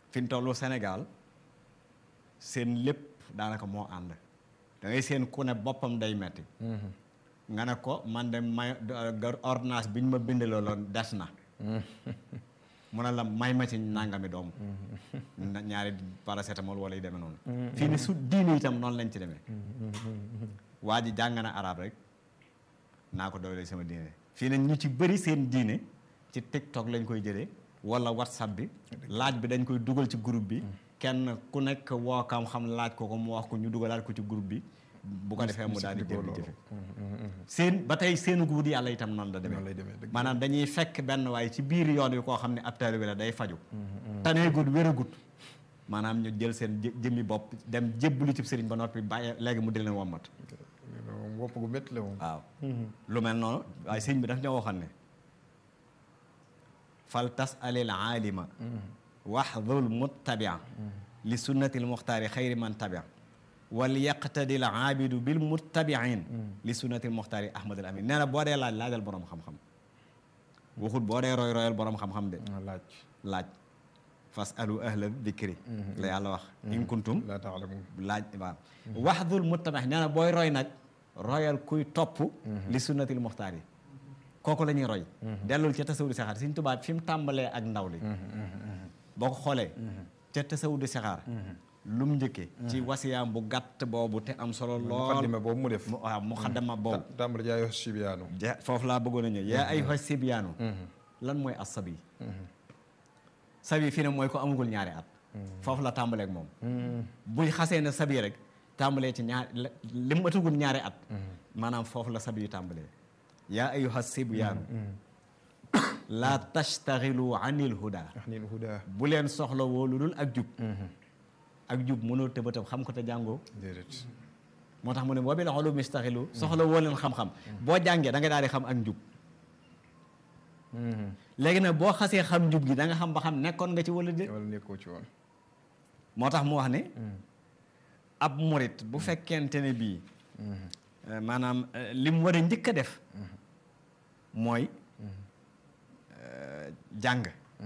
fi mu tollu Sénégal seen lépp daanaka moo ànd da ngay seen ku ne boppam day metti nga ne ko man de may ordonnance bi ñu ma bindaloo loon des na mu ne la may ma ci nangami doomu na- ñaari paracétamol wala yu demee noonu fii ni su diine itam noonu lañ ci demee waa ji jàng na arab rek naa ko doole sama diine fii ne ñu ci bëri seen diine ci TikTok lañ koy jëlee wala WhatsApp bi laaj bi dañ koy dugal ci groupe bi kenn ku nekk woo kam xam laaj ko ko mu wax ko ñu dugalaat ko ci groupe bi bu ko defee mu daal di jël jëfe seen ba tey seenu wut yàlla itam noonu la noonu lay demee demee dëgg maanaam dañuy fekk benn waaye ci biir yoon wi koo xam ne ab taalibe la day faju taneegut wéragut maanaam ñu jël seen jë- jëmmi bopp dem jébbalu ci sëriñ ba noppi bàyyi léegi mu di leen wommat moom wopp gu métti la moom waaw lu mel noonu waaye sëriñ bi daf ñoo waxoon ne fal tas alil aalima waxdul muttabia li sunnati l muxtaari xayri man tabia wal yaqtadi l aabidu bil muttabiin li sunnati l muxtaari ahmad al amin nee na boo dee laaj laajal borom xam-xam waxut boo dee roy royal borom xam-xam de ah, laaj laaj fas alu ahla dikri la yàlla wax in kuntum laa taalamuun laaj waaw waxdul muttabax nee na booy roy nag royal kuy topp li sunnatil muxtaar yi kooku la ñuy roy dellul ca tasawudu saxaar Sëriñ Tuubaa fi mu tàmbalee ak ndaw li boo ko xoolee ca tasawudu saxaar lu mu njëkkee ci wasiyaam bu gàtt boobu te am solo lool muqaddima boobu mu def mu waaw mu xaddama boobu tàmbali jaay wax sibiyaanu ja foofu laa bëggoon a ñëw yaa ay fa sibyaanu lan mooy as sabi sabi fii ne mooy ko amagul ñaari at foofu la tàmbalee ak moom buy xasee ne sabi rek tàmbalee ci ñaar li mu atagul ñaari at maanaam foofu la sabi yu tàmbalee yaa ayuha sibyaanu laa tastaxilu anil huda wax niin huda bu leen soxla woo lu dul ak jub ak jub mënoo tëba tëb xam ko te jàngoo déedéet moo tax mu ne boo bi la xolu mistaxilu soxla woo leen xam-xam boo jàngee da nga daal di xam ak njub léegi nag boo xasee xam njub gi da nga xam ba xam nekkoon nga ci wala déet wala nekkoo ci woon moo tax mu wax ne ab murit bu fekkente ne bii euh, maanaam euh, li mu war a njëkk a def mooy euh, jàng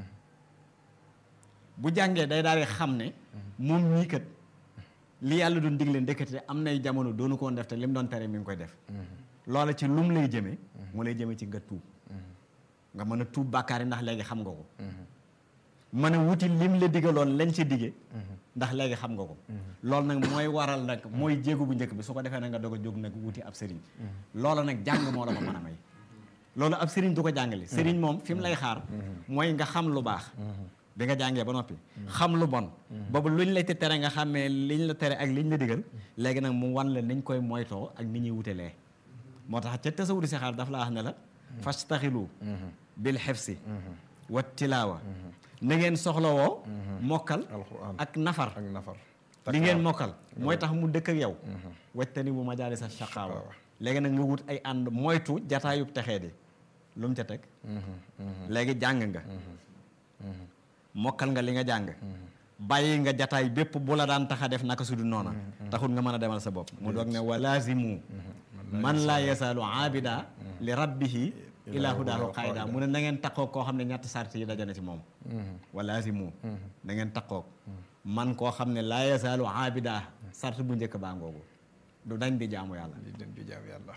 bu jàngee day daal di xam ne moom ñii kat li yàlla doon digle ndekete am nay jamono doonu ko woon def te li mu doon tere mi ngi koy def loola ci lum lay jëmee mu lay jëmee ci nga tuub nga mën a tuub bàkkaar yi ndax léegi xam nga ko mën a wuti lim la digaloon lañ ci dige ndax léegi xam nga ko loolu nag mooy waral nag mooy jéego bu njëkk bi su ko defee nag nga doog a jóg nag wuti ab sëriñ loola nag jàng moo la ko mën a may loolu ab sëriñ du ko jàngale sëriñ moom fi mu lay xaar mooy nga xam lu baax bi nga jàngee ba noppi xam lu bon boobu luñ la te tere nga xàmmee liñ la tere ak liñ la digal léegi nag mu wan la niñ koy moytoo ak ni ñuy wutelee moo tax ca tasawudi si xaar daf laa wax ne la fastaxilu bil xefsi wa tilaawa na ngeen soxlawoo mokkal alquran ak nafar ak nafar li ngeen mokkal mooy tax mu dëkk ak yow wajtani bu majaalis sa shaqaawa léegi nag nga wut ay ànd moytu jataayub texee di lu mu ca teg léegi jàng nga mokkal nga li nga jàng bàyyi nga jataay bépp bu la daan tax a def naka su du noona taxul nga mën a demal sa bopp mu doog ne walaazimu man laa yasaalu aabida li rabbihi ila hudaahu qaayida mu ne na ngeen taqoog koo xam ne ñetti sart yi dajana ci moom walaazimu na ngeen taqoog man koo xam ne laa yasaalu aabida sart bu njëkk baa ngoogu du dañ di jaamu yàlla di den di jaam yàlla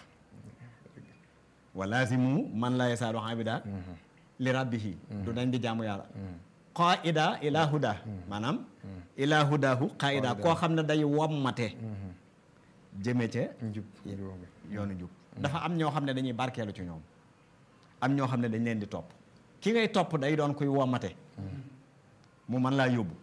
walaazimu man laa yasaalu aabida li rabbihi du dañ di jaamu yàlla qaida ila huda maanaam ila hudahu qaida koo xam ne day wommate jëme ca njub njub yoonu jub dafa am ñoo xam ne dañuy barkeelu ci ñoom am ñoo xam ne dañ leen di topp ki ngay topp day doon kuy wommate mu mën laa yóbbu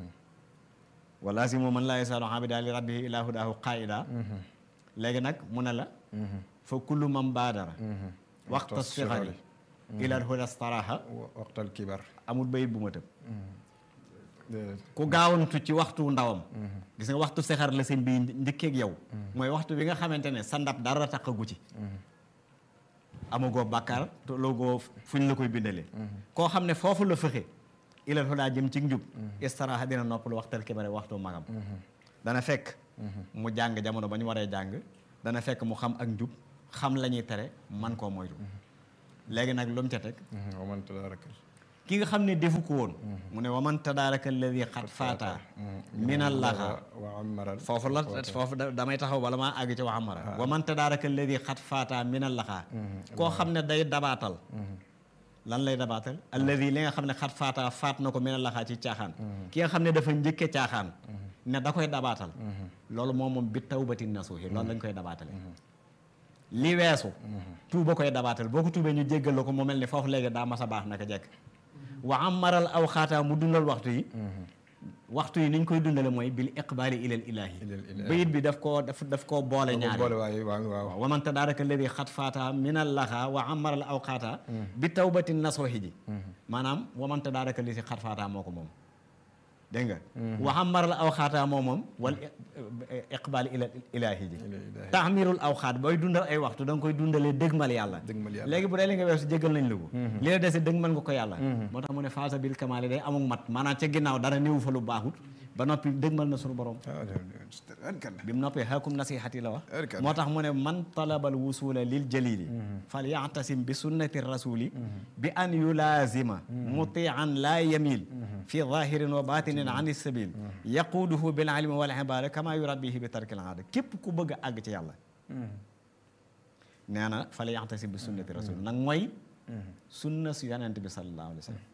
wala si mu mën laa yasaalu abida li rabbihi ila hudahu qaida léegi nag mu ne la fa kullu man baadara waxta sixari ila huda staraha waxtal kibar amul bayit bu ma tëb déedéet ku gaawantu ci waxtu ndawam gis nga waxtu sexar la sëñ bi njëkkeeg yow mooy waxtu bi nga xamante ne sa ndab dara taqagu ci amagoo bàkkaar te loogoo fuñ la koy bindalee koo xam ne foofu la fëxe ilal hudaa jëm ci njub istaraha dina noppalu waxtal kibare waxtu magam dana fekk mu jàng jamono ba ñu waree jàng dana fekk mu xam ak njub xam la ñuy tere man koo moytu léegi nag lu mu ca teg wa man tadarakal ki nga xam ne defu ko woon mu ne waman tadaaraka alladi xat faata minal laxa wa amaral foofu la foofu da- damay taxaw bala maa àgg ci wa amara waman tadaaraka alladi xat faata minal laxa koo xam ne day dabaatal lan lay dabaatal alladi li nga xam ne xat faata faat na ko minal laxaa ci caaxaan ki nga xam ne dafa njëkke caaxaan ne da koy dabaatal loolu moom moom bi tawbati nasuuhi loolu lañ koy dabaatale li weesu tuuba koy dabaatal boo ko tuubee ñu jéggal la ko mu mel ni foofu léegi daa mas a baax naka jekk wa amaral aw xaataa mu dundal waxtu yi waxtu yi ni ñu koy dundale mooy bil iqbaali ilal ilaahi Ilal ilaahi. bayit bi daf koo daf daf koo boole ñaari boole waaye waaw waaw waaw waman tadaaraka alladi xat faata minal laxa wa amaral aw xaataa bi tawbati nasuuhi ji maanaam waman tadaaraka li si xat faata moo ko moom dégg nga wa amaral aw xaataa moo moom wal iqbaali ilal ilaahi ji Ilal ilaahi. taamirul aw xaat booy dundal ay waxtu da nga koy dundalee dëgmal yàlla Dëgmal yàlla. léegi bu dee li nga weesu jéggal nañ la ko li la dese dëgmal nga ko yàlla moo tax mu ne faasa bil kamaali day amuk mat maanaam ca ginnaaw dara néewu fa lu baaxut ba noppi dëgmal na suñu borom ah bi mu noppee xakum nasihati la wax Erkan. moo tax mu ne man talabal wusula lil jalili fal yactasim bi sunnati rasuli bi an yulaazima mutian laa yamil fi zahirin wa batinin an sabil yaquuduhu bil ilmi wal ibada kama yurabbihi bi tarkil aada képp ku bëgg a àgg ci yàlla nee na fal yactasim bi sunnati rasuli nag mooy sunna su yonent bi sallallahu alayhi wa sallam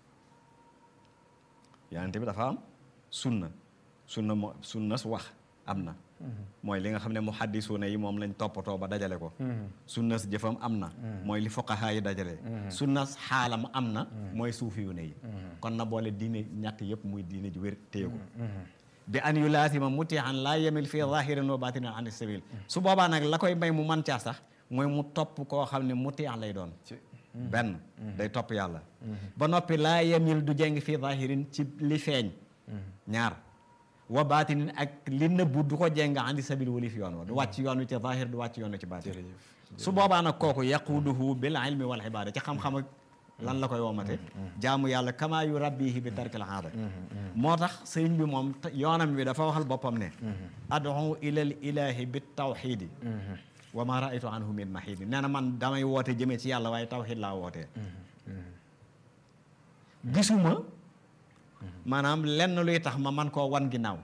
yonent bi dafa am sunna sunna mo sunna su wax am na mooy li nga xam ne muhaddisuuna yi moom lañ toppatoo ba dajale ko sunna si jëfam am na mooy li fuqahaa yi dajale sunna xaalam am na mooy suufiyuuna yi kon na boole diine ñett yëpp muy diine ji wér téye ko bi an yu laasima mutihan laa yemil fii zahirin wa batinin an sabil su boobaa nag la koy may mu man caa sax mooy mu topp koo xam ne mutihan lay doon benn day topp yàlla ba noppi laa yemil du jeng fii zahirin ci li feeñ ñaar wa baatinin ak li nëbbu du ko jeng andi sabil wali fi yoon wa du wàcc yoon wi ci zahir du wàcc yoon wi ci baatin su boobaa nag kooku yaquduhu bil ilmi wal ibada ci xam-xam ak lan la koy womate jaamu yàlla kama yu rabbihi bi tarkil aada moo tax sëriñ bi moom te- yoonam bi dafa waxal boppam ne adu ilal ilahi bi tawxidi wa ma raaytu anhu min mahidi nee na man damay woote jëmee ci yàlla waaye tawxid laa wootee gisuma maanaam lenn luy tax ma man koo wan ginnaaw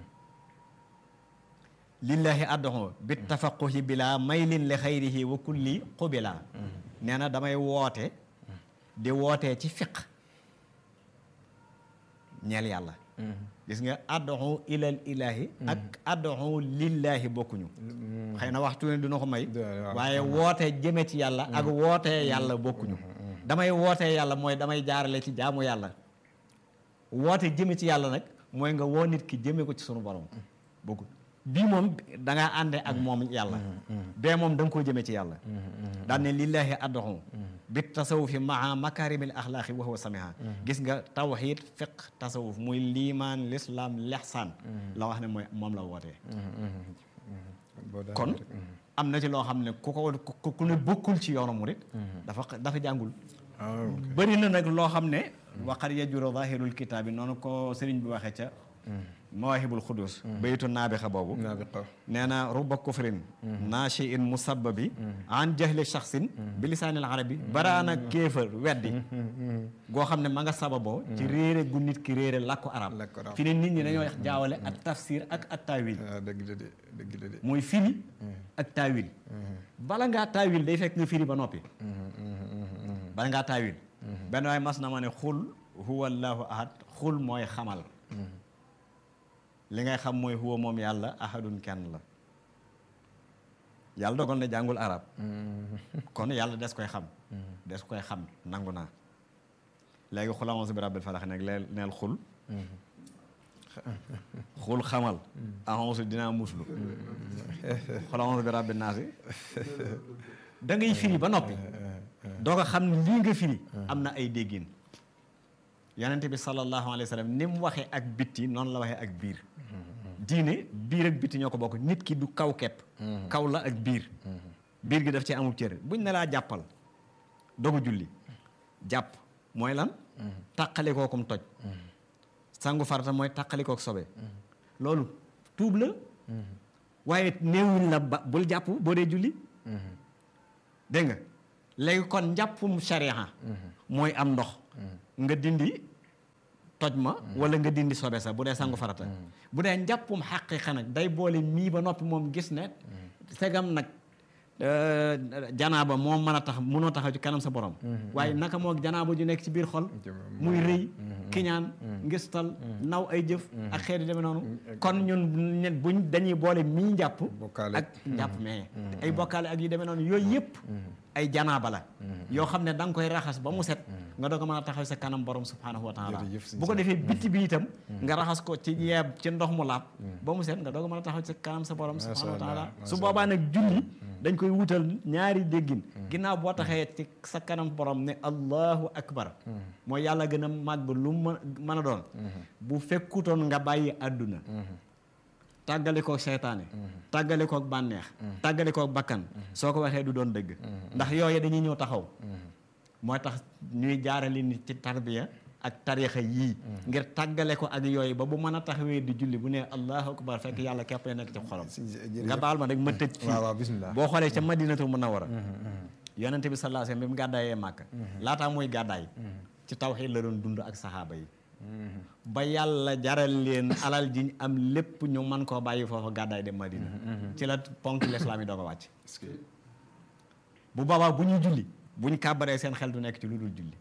lillahi adduxu bi tafaquhi bila maylin li xayrihi wa kulli qubila nee na damay woote di wootee ci fiq ñeel yàlla gis nga adduxu ilal ilahi ak adduxu lillahi bokkuñu xëy na waxtu ne dina ko may waaw. waaye woote jëme ci yàlla ak wootee yàlla bokkuñu damay wootee yàlla mooy damay jaarale ci jaamu yàlla woote jëme ci yàlla nag mooy nga woo nit ki jëme ko ci sunu borom bokkul bii moom da ngaa ànde ak moom yàlla bee moom da nga koo jëme ci yàlla daan ne lillahi adduxu bi tasawufi maa makarimil axlaaqi wa huwa samiha gis nga tawxid fiq tasawuf muy liimaan lislaam lexsaan la wax ne mooy moom la wootee kon am na ci loo xam ne ku ko ku ku ne bokkul ci yoonu murit dafa dafa jàngul bëri na nag loo xam ne waqad yajuru zahirul kitaab bi noonu ko sëriñ bi waxee ca mawahibul xudus baytu naabixa boobu naabiqa nee na ruba kufrin naashi in musabbabi an jahli shaxsin bi lisaanil arabi baraana kéefër weddi goo xam ne ma nga sababoo ci réere gu nit ki réere làkku arab Làkku arab. fi ne nit ñi dañoo jaawale ak tafsir ak ak taawil ah dëgg la de dëgg la de mooy firi ak taawil bala ngaa taawil day fekk nga firi ba noppi bala ngaa taawil benn waay mas na ma ne xul huwa allahu ahad xul mooy xamal li ngay xam mooy huwa moom yàlla ahadun kenn la yàlla dogal na jàngul arab kon yàlla des koy xam des koy xam nangu naa léegi xul a'uuzu bi rabbil falaq nag leel neel xul xul xamal a'uuzu dinaa muslu xul a'uuzu bi rabbin naasi da ngay firi ba noppi doo ko xam ne lii nga firi am na ay déggin yonente bi sallallahu alayhi wa sallam ni mu waxee ak bitti noonu la waxee ak biir diine biir ak bitti ñoo ko bokk nit ki du kaw kepp kaw la ak biir biir gi daf ci amul cër buñ ne laa jàppal dogu julli jàpp mooy lan tàqali kookum toj sangu farata mooy tàqali kook sobe loolu tuub la waaye néewuñ la ba bul jàpp boo dee julli dégg nga léegi kon njàppum sharia mooy am ndox nga dindi toj ma wala nga dindi sobe sa bu dee sangu farata bu dee njàppum xaqiqa nag day boole mii ba noppi moom gis ne segam nag euh, janaaba moom mën a tax munoo taxaw ci kanam sa borom waaye naka moo janaaba ju nekk ci biir xol muy rëy kiñaan ngistal naw ay jëf ak xeet yu demee noonu kon ñun ñun buñ dañuy boole mii njàpp Bokkaale. ak njàpp mais ay bokkaale ak yu demee noonu yooyu yëpp ay janaaba la yoo xam ne da nga koy raxas ba mu set nga doog a mën a taxaw sa kanam borom subhanahu wa taala Jërëjëf sëñ bu ko defee bitti bi itam nga raxas ko ci yeeb ci ndox mu laab ba mu set nga doog a mën a taxaw sa kanam sa borom Masha subhanahu wa taala Allah, su masha boobaa nag julli dañ koy wutal ñaari déggin ginnaaw boo taxee ci sa kanam borom ne allahu akbar mooy yàlla gën a màgg ba lu mu mën a doon bu fekkutoon nga bàyyi àdduna tàggale kook seytaane tàggale kook bànneex tàggale kook bakkan soo ko waxee du doon dëgg ndax yooyu dañuy ñëw taxaw mooy tax ñuy jaarale nit ci tarbiya ak tarixa yii ngir tàggale ko ak yooyu ba bu mën a taxawee di julli bu ne allahu akbar fekk yàlla képp la nekk ci xolam nga baal ma rek ma tëj fii waaw waaw bismillah boo xoolee ca madinatu munawara yonente bi sallallahu alayhi wasallam bi mu gàddaayee màkk laataa muy gàddaay ci tawxiid la doon dund ak saxaaba yi ba yàlla jaral leen alal jiñ am lépp ñu mën koo bàyyi foofu gàddaay dem madina ci la ponk l'islam yi doo ko wàcc est-ce que bu boobaa bu ñuy julli bu ñu kàbbaree seen xel du nekk ci lu dul julli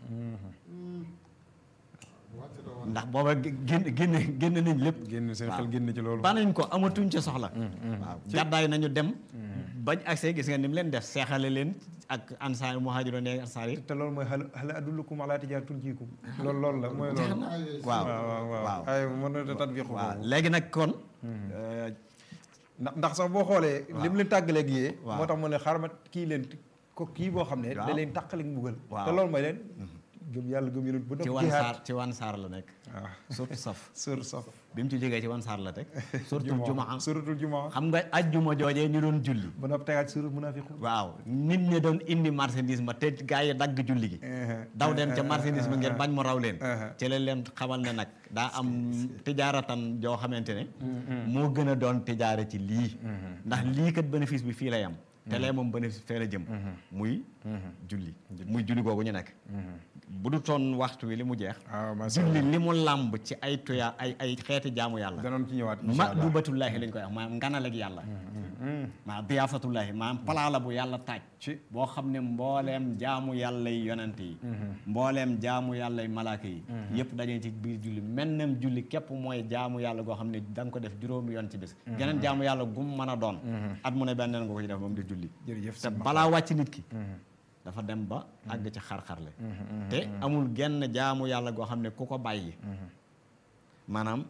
ndax booba génn génn génn nañ lépp génn seen waaw. xel génn ci loolu banañ ko amatuñ ca soxla waaw gàddaay nañu dem bañ accès gis nga ni mu leen def seexale leen ak ansaar muhaajiroon yi ansaar yi te loolu mooy hal hal adullukum ala tijaaratin tunjiikum loolu loolu la mooy loolu waaw waaw waaw waaw ay mën na tatbiq waaw léegi nag kon euh, ndax ndax sax boo xoolee lim leen tàggaleeg yee Waaw. moo tax mu ne xarmat kii leen ko kii boo xam ne Waaw. da leen tàqaleeg mbugal Waaw. te loolu mooy leen gëm yàlla gëm yonent ba ci noppi wan jihaad saar ci wan saar la nekk waaw surtout saf sër saf bi mu ci jógee ci wan saar la teg surtout jumaa suratul jumaa xam nga ajjuma joojee ñu doon julli ba noppi tegaat surat munafiqun waaw nit ñi doon indi marchandise ma te gaa yi dagg julli gi daw dem ca marchandise ma ngir bañ mu raw leen ci leen leen xamal ne nag daa am tijaaratan joo xamante ne moo gën a doon tijaara ci lii ndax lii kat bénéfice bi fii lay am te lee moom bénéfice fee la jëm muy julli muy julli googu ñu nekk bu du toon waxtu wi li mu jeex waaw macha julli li mu làmb ci ay tuya ay ay xeeti jaamu yàlla danoon ci ñëwaat incha ma allah dubatullaahi lañ koy wax maanaam nganaleg yàlla maa diyaafatullaahi maanaam palaa la bu yàlla taaj ci boo xam ne mbooleem jaamu yàlla yi yonent yi mbooleem jaamu yàlla yi malaaka yi yëpp dañuy ci biir julli mennam julli képp mooy jaamu yàlla goo xam ne da nga ko def juróomi yoon ci bis geneen jaamu yàlla gum mën a doon at mu ne benneen nga ko ci def moom di julli jërëjëf te balaa wàcc nit ki dafa dem ba àgg ci xar-xarle te amul genn jaamu yàlla goo xam ne ku ko bàyyi maanaam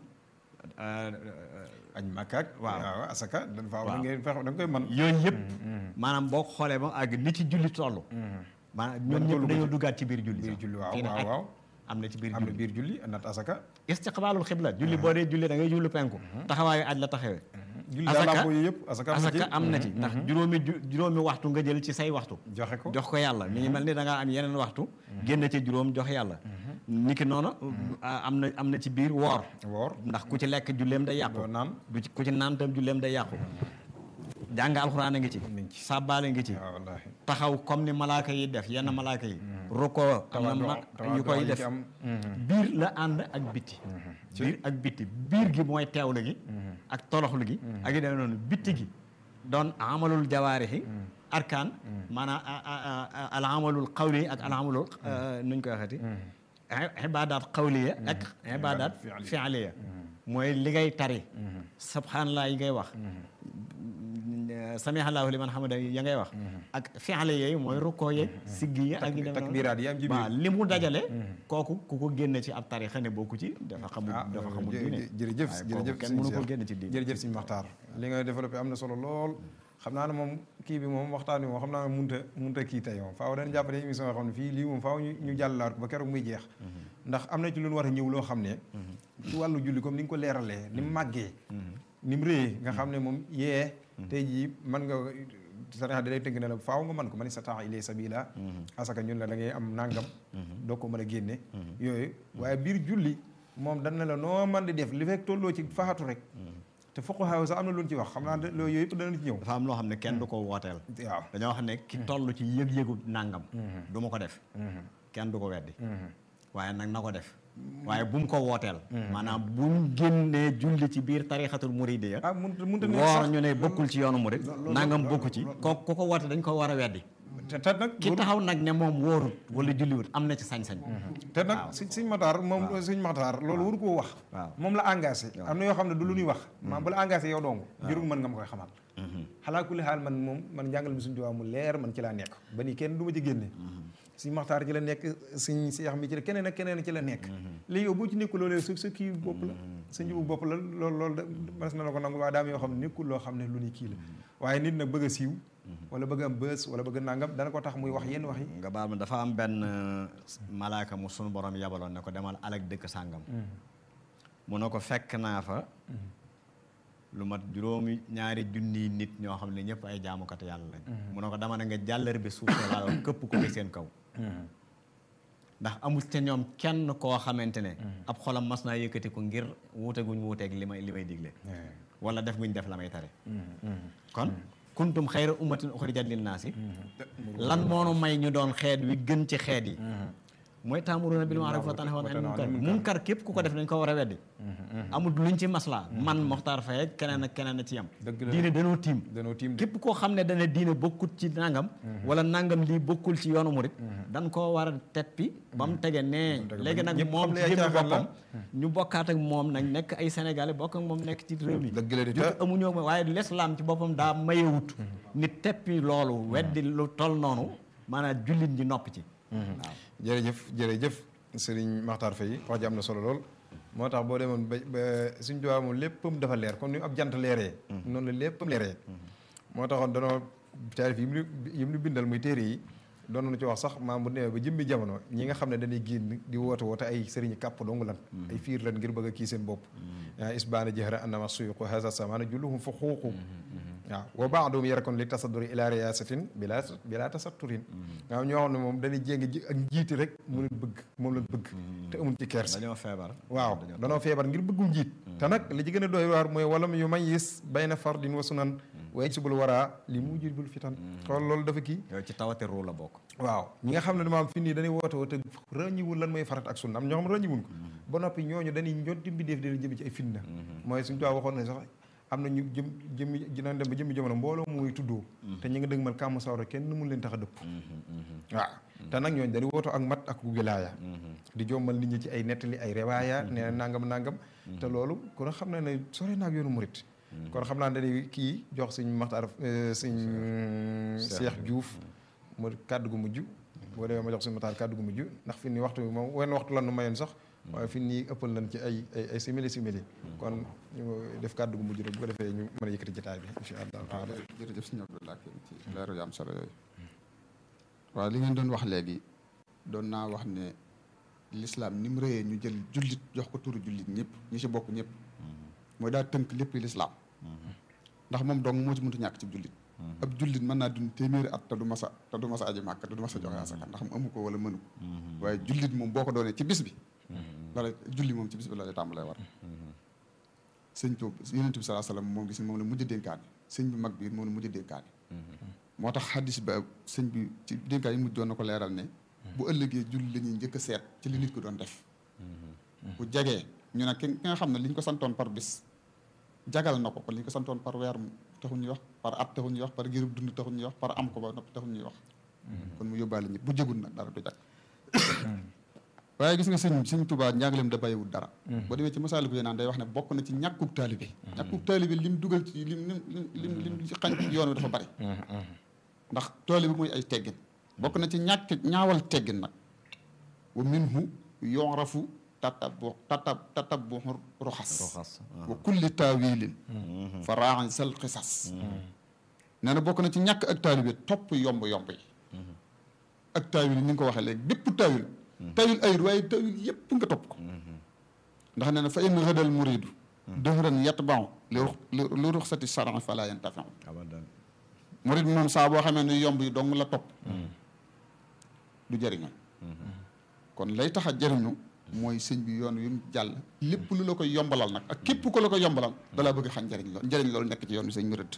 añ makkaak waaw. waaw asaka dañ faa Waaw. da ngay fex da nga koy man yooyu yëpp maanaam boo ko xoolee ba àgg ni ci julli toll maanaam ñoom tollu ñëpp ko dañoo ci. duggaat ci biir julli biir sax. julli waaw Kii ne waaw aj waaw am na ci biir am na julli biir julli nat asaka istiqbaalul xibla julli boo dee julli da ngay julli penku taxawaayu aj la taxawee julli daal Asaka- làmbo yooyu yëpp asaka am na ci asaka am na ci ndax juróomi ju juróomi waxtu nga jël ci say waxtu joxe ko jox ko yàlla mi ngi mel ni da ngaa am yeneen waxtu génn ci juróom jox yàlla niki noonu ah, am na am na ci biir woor woor ndax ku ci lekk julleem day yàqu doo naan du ci ku ci naan tam julleem day yàqu jàng alxuraan a ngi ci mi ngi ci. sàbbaale ngi ci waaw wallaahi taxaw comme ni malaaka yi def yenn malaaka yi rukkoo am na ma yu koy def am biir la ànd ak bitti biir ak bitti biir gi mooy teewlu gi ak toloxlu gi ak yu demee noonu bitti gi doon amalul jawaarixi arkaan maanaam a- a- a- al amalul qawli ak al amalul nuñ koy waxati ibaadaat qawliya ak ibaadaat fi'liya mooy li ngay tari subhanallah yi ngay wax samihallahu liman hamida ya ngay wax ak fi'le yooyu mooy rukkoo yeeg siggi yi ak yu demee noonu takbiraat yi am ci biir waaw li mu dajale kooku ku ko génne ci ab tarixa ne bokku ci dafa xamul ah dafa xamul jë- diine jërëjëf waaye jërëjëf kooku kenn sëñ mënu ko Cheikh. génne ci diine jërëjëf sëñ Maxtaar li nga développé am na solo lool xam naa ne moom kii bi moom waxtaan bi moom xam naa ne munta munta kii tey moom faaw dañu jàpp ne émission yoo xam ne fii lii moom faaw ñu ñu jàllalaat ko ba keroog muy jeex ndax am na ci lu ñu war a ñëw loo xam ne ci wàllu julli comme ni nga ko leeralee ni mu màggee ni mu réyee nga xam ne moom yee tey jii mën nga sariya da lay tënk ne la faaw nga mën ko man istata'a ilay sabila asaka ñun la da ngay am nangam doo ko mën a génne yooyu waaye biir julli moom dañ ne la noo man di def li fekk tolloo ci faxatu rek te fuqahaa sax am na lu ñu ci wax xam naa ne loolu yooyu yëpp danañ ci ñëw dafa am loo xam ne kenn du ko wooteel waaw dañoo xam ne ki toll ci yëg-yëgu nàngam du ma ko def kenn du ko weddi waaye nag na ko def waaye bu mu ko wooteel maanaam bu mu génnee julli ci biir tarixatul muridiya ah mun munta ne woor sax ñu ne bokkul ci yoonu murid nangam bokku ci ko ku ko woote dañ ko war a weddi te te nag ki taxaw nag ne moom wóorut wala julliwut am na ci sañ-sañ te nag si siñ Maxtaar moom siñ Maxtaar loolu waru koo wax waaw. moom la engagé am na yoo xam ne du lu ñuy wax maa bu la engagé yow dong jërul mën nga ma koy xamal xalaa kulli xaal man moom man njàngal mi suñ tubaab mu leer man ci laa nekk ba nii kenn du ma ci génne siñ Maxtaar ci la nekk siñ Seex mi ci la keneen ak keneen ci la nekk léegi yow boo ci nekkul loolee su sa kii bopp la sa njubu bopp la loolu loolu da mas na la ko nangu waaye daam yoo xam ne nekkul loo xam ne lu ni kii la waaye nit nag bëgg a siiw wala bëgg am bës wala bëgg a nangam dana ko tax muy wax yenn wax yi nga baal ma dafa am benn malaaka mu sunu borom yabaloon ne ko demal alak dëkk sàngam mu ne ko fekk naa fa lu mat juróomi ñaari junniy nit ñoo xam ne ñëpp ay jaamukat yàlla lañ mu ne ko dama ne nga jàllar bi suuf laa këpp ko ci seen kaw ndax amul te ñoom kenn koo xamante ne ab xolam mas naa yëkkati ko ngir wuute guñ wuuteeg li may li may digle wala def guñ def la may tare kon kuntum xayra ummatin uxrijat linnaasi lan moonu may ñu doon xeet wi gën ci xeet yi mooy taamuruna bil ma'ruf wa tanhawna anil munkar munkar képp ku ko def dañ ko war a weddi amul luñ ci maslaa man Mokhtar Faye ak keneen ak keneen a ci yam Dëgg la. diine danoo tiim danoo tiim de. képp koo xam ne dana diine bokkut ci nangam wala nangam lii bokkul ci yoonu murit dañ koo war a teppi ba mu tege nee léegi nag ñëpp moom xam ne ci ay jëmmi caaxaan la. boppam ñu bokkaat ak moom nañ nekk ay sénégalais bokk ak moom nekk ci réew mi dëgg la de jot amuñoo ma waaye l'islam ci boppam daa mayewut nit teppi loolu weddi lu toll noonu maanaam jullit ñi nopp ci waaw jërëjëf jërëjëf sëriñ Maxtaar Faye wax ji am na solo lool moo tax boo demoon ba ba suñ tubaab moom léppam dafa leer comme ni ab jant leeree noonu la léppam leeree moo taxoon danoo taarif yi mu yi mu bindal muy téere yi doon nañu ci wax sax maam bu demee ba jëmmi jamono ñi nga xam ne dañuy génn di woote woote ay sëriñ kàpp dong lan ay fiir lan ngir bëgg a kii seen bopp yaa isbaana jëhra annama suyuqu hasa samana julluhum fa xuuqu waaw wa baadoum yarakon li tasadduri ila riyasatin bila bila tasatturin nga xam ñoo xam ne moom dañuy jéngi ji ak njiiti rek mu leen bëgg moom leen bëgg te amuñ ci kersa dañoo feebar waaw danoo feebar ngir bëggum njiit te nag li ci gën a doy waar mooy walam yu may yis bayna fardin wa sunan wa yajsibul waraa li mu jibul fitan xool loolu dafa kii yow ci tawate ruu la bokk waaw ñi nga xam ne dama am fi nii dañuy woote woote ràññiwul lan mooy farat ak sunna am ñoo xam ràññiwul ko ba noppi ñooñu dañuy ñot di mbindeef di leen jëm ci ay fitna mooy suñu tubaab waxoon ne sax am na ñu jëm jëmmi dinañ dem ba jëmmi jamono mbooloo muy tuddoo te ñi nga dëgg mal kàmm sawra kenn mun leen tax a dëpp waaw te nag ñooñu dañuy wooto ak mat ak wilaaya di jommal nit ñi ci ay nettali ay rewaaya nee na nangam nangam te loolu kon xam na ne sore naag yoonu murit kon xam naa dañuy kii jox suñ maxtaar suñ Cheikh Diouf mu kàddu gu mujj boo demee ma jox suñu maxtaar kàddu gu mujj ndax fi ni waxtu bi moom wenn waxtu lan nu mayoon sax waaye fi nii ëppal nañ ci ay ay ay simili simili kon ñu def kàddu gu mujj rek bu ko defee ñu mën a yëkkati jotaay bi incha allah taala jërëjëf sëñ Abdoulaye ci leeru yu am solo yooyu waaw li ngeen doon wax léegi doon naa wax ne lislaam ni mu rëyee ñu jël jullit jox ko turu jullit ñëpp ñi ci bokk ñëpp mooy daa tënk lépp lislaam ndax moom dong moo ci mënut ñàkk ci jullit ab jullit mën naa dund téeméeri at te du masa te du masa aji màkk te du masa joxe asaka ndax mu amu ko wala mënu ko waaye jullit moom boo ko doonee ci bis bi loola julli moom ci bis bi la lay tàmbalee war sëñ Tuub yonent bi salaa salaam moom gis moom la mujj dénkaane sëñ bi mag bi moom la mujj dénkaane moo tax xaddis ba sëñ bi ci dénkaan yi mujj doon na ko leeral ne bu ëllëgee julli la ñuy njëkk a seet ci li nit ko doon def bu jegee ñu ne ki nga xam ne li ñu ko santoon par bis jagal na ko kon li ñu ko santoon par weer taxu ñuy wax par at taxu ñuy wax par girub dund taxu ñuy wax par am ko ba noppi taxu ñuy wax kon mu yóbbaale ñëpp bu jegul nag dara du jag waaye gis nga sëñ sëñ Tuubaa njàngaleem da bàyyiwul dara boo demee ci masaaliku yi naan day wax ne bokk na ci ñàkkub taalibe ñàkkub taalibe lim dugal ci lim lim lim lim ci xañ ci yoon wi dafa bari ndax taalibe mooy ay teggin bokk na ci ñàkk ñaawal teggin nag wa minhu yorafu tatabu tatab tatabu roxas roxas wa kulli taawilin fa raaxañ sal xisas nee na bokk na ci ñàkk ak taalibe topp yomb yomb yi ak taawil ni nga ko waxee léegi bépp taawil tawil ayut waaye tawil yépp nga topp ko ndax nee na fa in rëdal muridu dëhran yatbau li li ruxsati saran fala yantafiu abadan murid moom saa boo xamee ne yomb yi dong la topp du jëriñoo kon lay tax a jëriñu mooy sëñ bi yoon yu mu jàll lépp lu la koy yombalal nag ak képp ko la koy yombalal dalaa bëgg xañ njëriñ lool njëriñ loolu nekk ci yoon wi sëñ murid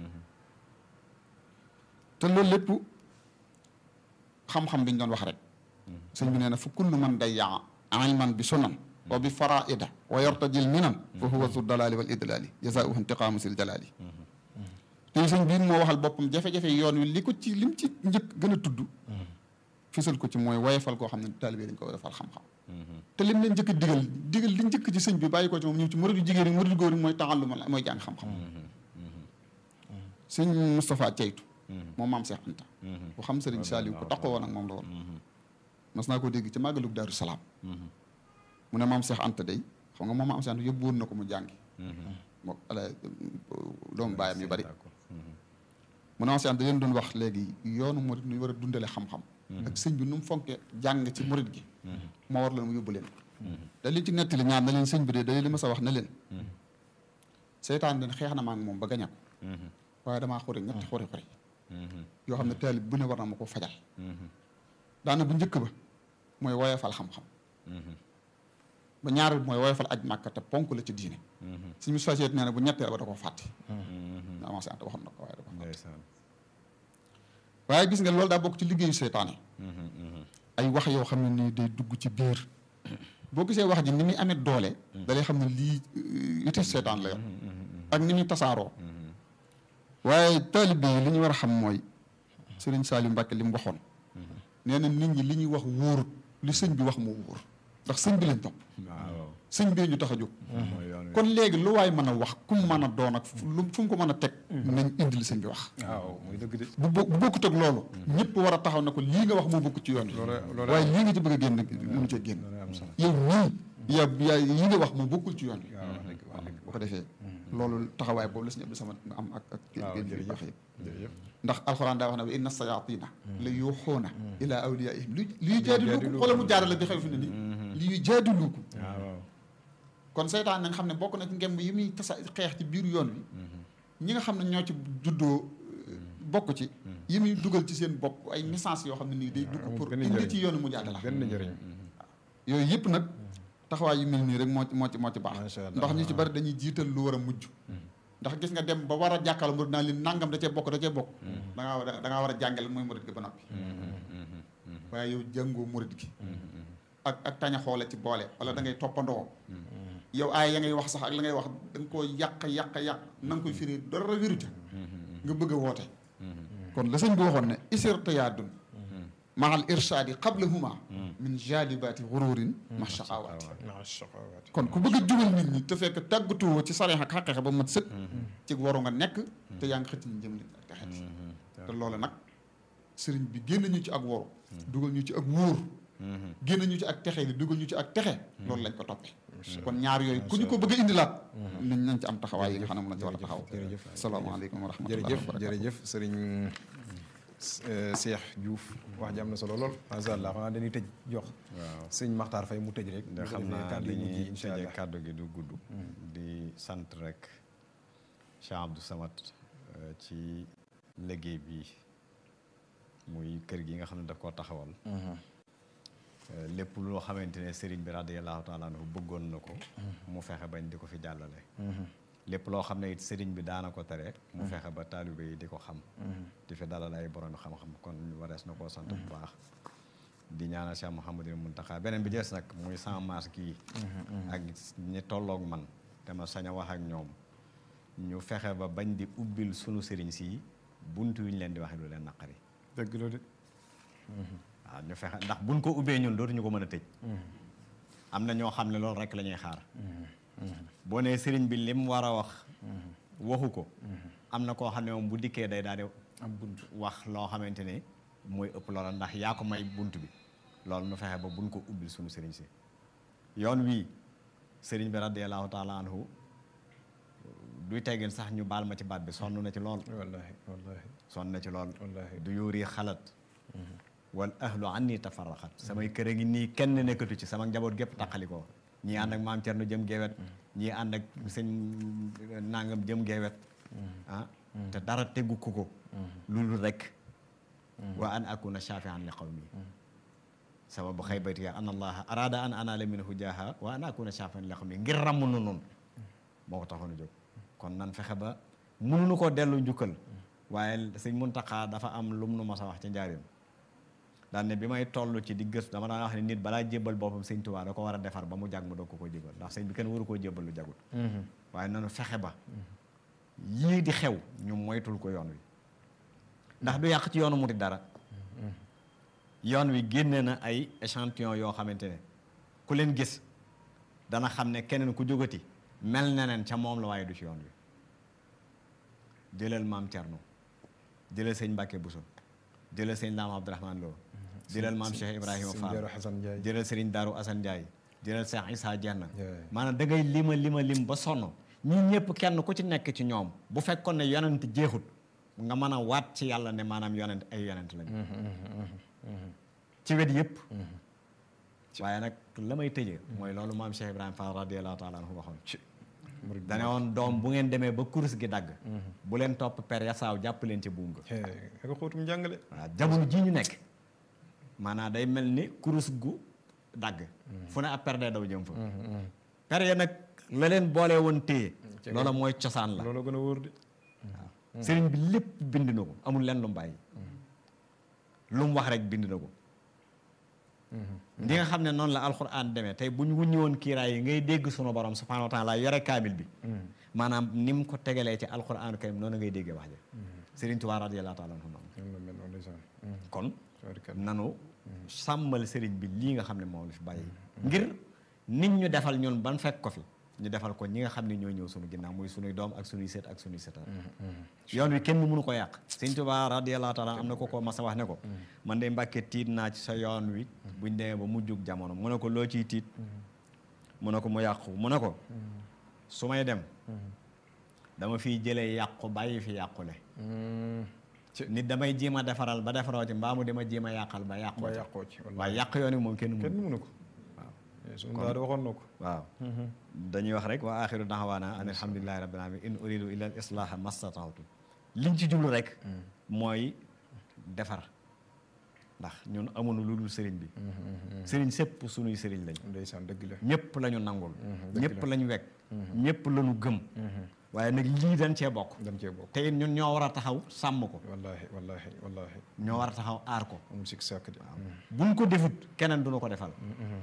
te loolu lépp xam-xam bi ñu doon wax rek sëñ bi nee na fa kullu man day yaa ilman bi sunan wa bi faraida wa yartajil minan fa huwa zu dalali wal idlali jazaauhu intiqaamu sil jalali te sëñ biir moo waxal boppam jafe-jafe yoon wi li ko ci lim ci njëkk gën a tudd fisal ko ci mooy woyefal koo xam ne taalibe dañ ko defal xam-xam te lim leen njëkk digal digal li njëkk ci sëñ bi bàyyi ko ci moom ñëw ci murid yu jigéen yi murid yu góor yi mooy taxalluma la mooy jàng xam-xam sëñ Moustapha Ceytu moom maam Cheikh Anta bu xam sëriñ Saliou ku taqoo woon ak moom la woon mas naa ko dégg ci màggalug Daaru Salaam mu ne maam Cheikh Anta day xam nga moom maam Cheikh Anta yóbbu woon na ko mu jàngi moo ala doomu baayam yu bari mu ne maam Cheikh Anta leen doon wax léegi yoonu murid nu war a dundale xam-xam ak sëñ bi nu mu fonke jàng ci murid gi moo war leen mu yóbbu leen da li ci nettali ñaar na leen sëñ bi de da li ma sa wax na leen seytaan den xeex na ma ak moom ba gaña ko waaye damaa xuri ñetti xuri xuri yoo xam ne taalib bu ne war na ma ko fajal daana bu njëkk ba mooy woyofal xam-xam ba ñaar bi mooy woyofal aj màkka te ponk la ci diine suñu société nee na bu ñetteel ba da ko fàtte na avancé ante waxoon na ko waaye da ko fàtte waaye gis nga loolu daa bokk ci liggéeyu seytaane ay wax yoo xam ne nii day dugg ci biir boo gisee wax ji ni muy amee doole da lay xam ne lii ite seytaan la yor ak ni muy tasaaroo waaye taalibe yi li ñu war a xam mooy Sëriñ Saliou Mbacke li mu waxoon nee na nit ñi li ñuy wax wóorut li sëñ bi wax moo wóor ndax sëñ bi lañ topp sëñ bee ñu tax a jóg kon léegi lu waay mën a wax ku mu mën a doon ak lu fu mu ko mën a teg nañ indi li sëñ bi wax waaw muy dëgg de bu bo- bu bokkut ak loolu ñëpp war a taxaw ne ko lii nga wax moo bokk ci yoon wi waaye lii nga ci bëgg a génn mënu cee génn yow ñii yaa yaa yi nga wax moo bokkul ci yoon wi waaw wax dëgg wax dëgg bu ko defee loolu taxawaay boobu la suñu Abdou Samad nga am ak ak waaw génn bi jërëjëf wax yëpp jërëjëf ndax alxuraan daa wax ne wa inna sayatina la yuuxuuna ila awliyaihim li li jaadiluukum xoolal mu jaarale bi xew fi ne nii li yu jaadiluukum waaw kon seytaan nañ xam ne bokk na ci ngemb yi muy tasa xeex ci biir yoon wi ñi nga xam ne ñoo ci juddoo bokk ci yi muy dugal ci seen bopp ay message yoo xam ne nii day dugg amul pour benn indi njëriñ. ci yoonu mu jaadala benn njëriñ yooyu yëpp nag taxawaay yu mel nii rek moo ci moo ci moo ci baax Masha Allah. ndax ñu ci bari dañuy jiital lu war a mujj ndax gis nga dem ba war a jàkkaarloo murid naa leen nangam da cee bokk da cee bokk da ngaa war a da ngaa war a jàngale mooy murid gi ba noppi waaye yow jàngoo murid gi ak ak taña xoole ci boole wala da ngay toppandoo yow aay ya ngay wax sax ak la ngay wax da nga koo yàq yàq yàq na nga koy firi dara wiru ca nga bëgg a woote kon la sëñ bi waxoon ne isirtiyaadun mahal irshaadi qablahuma min jaalibaati xururin ma shaqawaati maa shaqawaati kon ku bëgg a jubal nit ñi te fekk tàggatuwoo ci saree ak xaqeexe ba mat sëkk ci waru nga nekk te yaa ngi xëcc ñu jëm nit ak texet te loolu nag sëriñ bi génn ñu ci ak waru dugal ñu ci ak wóor génn ñu ci ak texe li dugal ñu ci ak texe loolu lañ ko toppee kon ñaar yooyu ku ñu ko bëgg a indilaat nañ nañ ci am taxawaay yi nga xam ne mën na ci war a taxaw jërëjëf. asalaamaaleykum wa rahmatullahi jërëjëf wa barakatuh jërëjëf sëriñ Cheikh Diouf wax ji am na solo lool macha allah xanaa dañuy tëj jox waaw sëñ Maxtaar Fay mu tëj rek nga bu ko xam defee naa kàddu li yi mujj yi ñuy incha tëjee allah kàddu gi du gudd di sant rek Cheikh Abdou Samad euh, ci liggéey bi muy kër gi nga xam ne daf koo taxawal Euh, lépp loo xamante ne sëriñ bi radiyallahu taala anhu bëggoon na ko mu fexe bañ di ko fi jàllale lépp loo xam ne it sëriñ bi daana ko tere mu fexe ba taalibe yi di ko xam di fi dalal ay borom xam-xam kon warees na koo sant bu baax di ñaanal Cheikh Mouhamadul Muntaxa beneen bi des nag muy sama maas kii ak ñi tolloog man te ma sañ a wax ak ñoom ñu fexe ba bañ di ubbil sunu sëriñ si bunt yu ñu leen di waxe lu leen naqari dëgg la de waaw ñu fexe ndax buñ ko ubbee ñun dootuñu ko mën a tëj am na ñoo xam ne loolu rek la ñuy xaar boo nee sëriñ bi lim war a wax waxu ko am na koo xam ne moom bu dikkee day daal di am bunt wax loo xamante ne mooy ëpp loola ndax yaa ko may bunt bi loolu nu fexe ba buñ ko ubbil suñu sëriñ si yoon wii sëriñ bi radiyallahu taala anhu duy teggin sax ñu baal ma ci baat bi sonn na ci lool wallahi wallahi sonn na ci lool wallahi du yuuri xalat wal ahlu anni tafarraxat samay kër a ngi nii kenn nekkatu ci sama njaboot gépp taqalikoo ñii ànd ak maam Cerno jëm geewet ñii ànd ak sëñ nangam jëm geewet ah te dara teggu ko ko loolu rek wa an akuna shafian li qawmi sababu xaybati an allaha arada an anala minhu jaha wa an akuna shafian li qawmi ngir ràmm nu noonu moo ko taxoon a jóg kon nan fexe ba mënuñu koo dellu njukkal waaye sëñ Muntaxa dafa am lum nu mos a wax ci njaarim daan ne bi may toll ci di gëstu dama daan wax ne nit balaa jébbal boppam sëñ Tuubaa da ko war a defar ba mu jag mu doog ko ko jébbal ndax sëñ bi kenn waru koo jébbal lu jagul waaye nanu fexe ba yii di xew ñu moytul ko yoon wi ndax du yàq ci yoonu murid dara yoon wi génne na ay échantillon yoo xamante ne ku leen gis dana xam ne keneen ku jógati mel na neen ca moom la waaye du ci yoon wi jëlal maam Thierno jëlal sëñ Mbacke Bousso jëlal sëñ Laam Abdourahmane Lo jëlal maam Cheikh Ibrahima Sëñ Fall Daaru Xasan Njaay jëlal Serigne Darou Assane Ndiaye jëlal Cheikh Issa Dieng Yeah. maanaam da ngay lima lima lim ba sonn ñi ñëpp kenn ku ci nekk ci ñoom bu fekkoon ne yonent jeexut nga mën a waat ci yàlla ne maanaam yonent ay yonent lañu ci wet yëpp waaye nag la may tëjee mooy loolu maam Cheikh Ibrahima Fall radiyallahu taala anhu waxoon murid dane woon doom bu ngeen demee ba kurus gi dagg bu leen topp per yasaaw jàpp leen ci buum ga ak a xóotum njàngale waaw jamono jii ñu nekk maanaam day mel ni kurus gu dagg fu ne ab per day daw jëm fa per ya nag la leen boole woon téye loola mooy cosaan la loolu gën a wóor de sëriñ bi lépp bind na ko amul lenn lu mu bàyyi lu mu wax rek bind na ko li nga xam ne noonu la alxuraan demee tey bu ñu wuññi woon kiiraay yi ngay dégg sunu borom subhaanahu wa taala yore kaamil bi maanaam ni mu ko tegalee ci alxuraanu karim noonu ngay déggee wax ja sëriñ Tuubaa radiyallaahu taala anhu noonu ñoom la mel noonu ndeysaan kon tabarkalla. nanu sàmmal sëriñ bi lii nga xam ne moom la fi bàyyi ngir nit ñu defal ñun ban fekk ko fi ñu defal ko ñi nga xam ne ñoo ñëw sunu ginnaaw muy sunuy doom ak sunuy sët ak sunuy sëtaat yoon wi kenn mënu ko yàq sëñ Tuubaa radiyallaahu taala am na ko ko mas a wax ne ko man de mbàkke tiit naa ci sa yoon wi buñ demee ba mujjug jamono mu ne ko loo ciy tiit mu ne ko mu yàqu mu ne ko su may dem dama fiy jëlee yàqu bàyyi fi yàqule nit damay jéem a defaral ba defaroo ci mbaa mu dama jéem a yàqal ba yàqoo ba ci yàqoo ci wallaahi. waaye yàq yoon wi moom kenn kenn mënu mënu ko waaw suñu daal waxoon na ko waaw dañuy wax rek wa axiru daxawaana an alhamdulilahi rabbil alamin in uridu illa al islaha mastata'tu liñ ci jublu rek mooy defar ndax ñun amuñu lu dul sëriñ bi sëriñ sépp sunuy sëriñ lañ ndeysaan dëgg la ñëpp la ñu nangul dëgg ñëpp la. la ñu wekk ñëpp la ñu gëm waaye nag lii dañ cee bokk dañ cee bokk te it ñun ñoo war a taxaw sàmm ko wallaahi wallaahi wallaahi ñoo war a taxaw aar ko amul sikk sàkk de buñ ko defut keneen duñu ko defal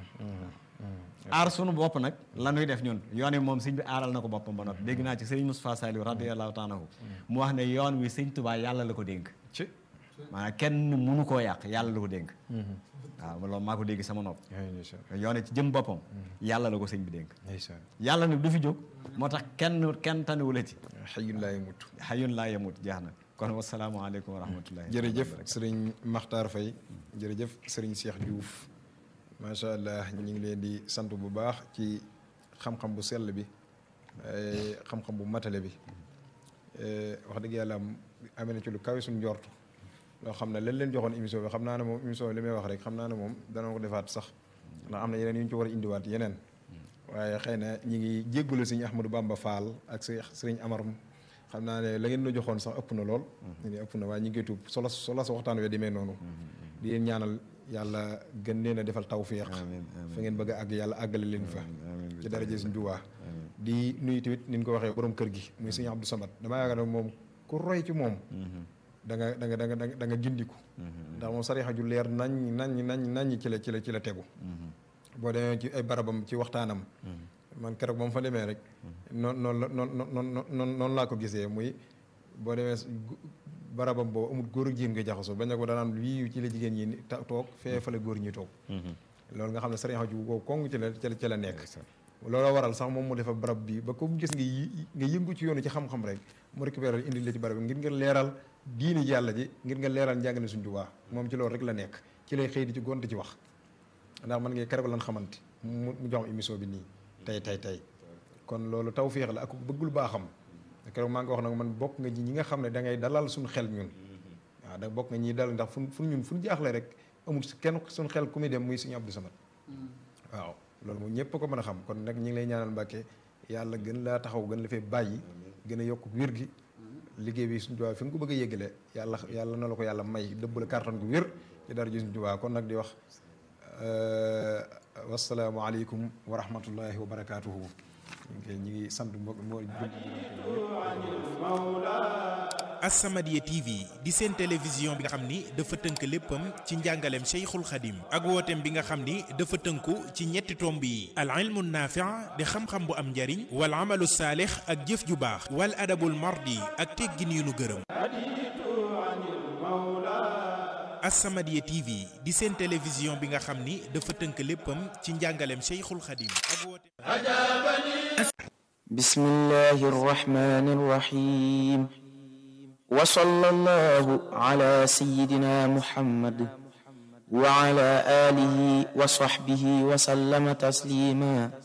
aar sunu bopp nag la ñuy def ñun yoon wi moom sëñ bi aaral na ko boppam ba noppi dégg naa ci sëriñ Moustapha Saliou radiyallahu taala anhu mu wax ne yoon wi sëñ Tuubaa yàlla la ko dénk ci maanaam kenn mënu koo yàq yàlla la ko dénk waaw loolu maa ko dégg sama nopp yaa ndeysaan yoon wi ci jëm boppam yàlla la ko sëñ bi dénk ndeysaan yàlla nag du fi jóg moo tax kenn kenn taniwu la ci xëyun laay mut xayun laa yemut jeex na kon wasalaamaaleykum wa rahmatullahi jërëjëf sëriñ Makhtar Faye jërëjëf sëriñ Cheikh Diouf macha allah ñu ngi leen di sant bu baax ci xam-xam bu sell bi eh, xam-xam bu matale bi Eh, wax dëgg yàlla am amee na ci lu kawe suñu njortu loo xam ne lañ leen joxoon émission bi xam naa ne moom émission bi li may wax rek xam naa ne moom dana ko defaat sax ndax am na yeneen yu ñu ci war a indiwaat yeneen waaye xëy na ñi ngi jéggulu sëriñ Ahmadou Bamba Fall ak sëriñ sëriñ Amar xam naa ne la ngeen la joxoon sax ëpp na lool ñu ne ëpp na waaye ñi ngi koy tuub solo solo sa waxtaan wee demee noonu di leen ñaanal yàlla gën leen a defal tawfiq amiin amiin fa ngeen bëgg a àgg yàlla àggale leen fa amiin ci daraje suñ Tuubaa di nuyu tamit ni ñu ko waxee borom kër gi muy sëñ Abdou Samad damaa yaakaar ne moom ku roy ci moom da nga da nga da nga da nga da nga gindiku ndax moom sarixa ju leer nañ nañ nañ nañ ci la ci la ci la tegu boo demee ci ay barabam ci waxtaanam man keroog ba mu fa demee rek noon noonu la noon noon noon noonu laa ko gisee muy boo demee gu- barabam boobu amul góor ak jigéen nga jaxasoo bañ ne ko danaan lii ci la jigéen ñi ni- ta- toog fee fa la góor ñi toog loolu nga xam ne sarixa ju ko kong ci la ci la ci la nekk looloo waral sax moom mu defa barab bi ba ko gis nga yi nga yëngu ci yoonu ci xam-xam rek mu récupéré indi la ci barab bi ngir nga leeral diini yàlla ji ngir nga leeral njàngale suñ Tuubaa moom ci loolu rek la nekk ci lay xëy di ci gont ci wax ndax man ngay keroog lan xamante mu mu jox émission bi nii tey tey tey kon loolu tawféex la ak bëggul baaxam keroog maa ngi wax nag man bokk nga ji ñi nga xam ne da ngay dalal suñu xel ñun waaw da bokk nga ñiy dalal ndax fu fu ñun fu ñu jaaxle rek amul kenn suñu xel ku muy dem muy suñu Abdou Samad waaw loolu moom ñëpp ko mën a xam kon nag ñi ngi lay ñaanal Mbàkke yàlla gën laa taxaw gën la fee bàyyi gën a yokk wér gi liggéey bi suñu Tuubaa fi nga ko bëgg a yéggale yàlla yàlla na la ko yàlla may dëbb la kàttan gu wér ci dara ji suñu Tuubaa kon nag di wax wasalaamu aleykum wa rahmatullahi wa barakaatuhu ñu ngi ñi ngi sant mbokk moo As-Samadiyya TV di seen télévision bi nga xam ni dafa tënk léppam ci njàngaleem Cheikhul Khadim ak wooteem bi nga xam ni dafa tënku ci ñetti tomb yi al ilmu naafi' di xam-xam bu am njariñ wal amalu saalix ak jëf ju baax wal adabul mardi ak teggin yu nu gërëm As-Samadiyya TV di seen télévision bi nga xam ni dafa tënk léppam ci njàngaleem Cheikhul Khadim ak wooteem بسم الله الرحمن الرحيم وصلى الله على سيدنا محمد وعلى آله وصحبه وسلم تسليما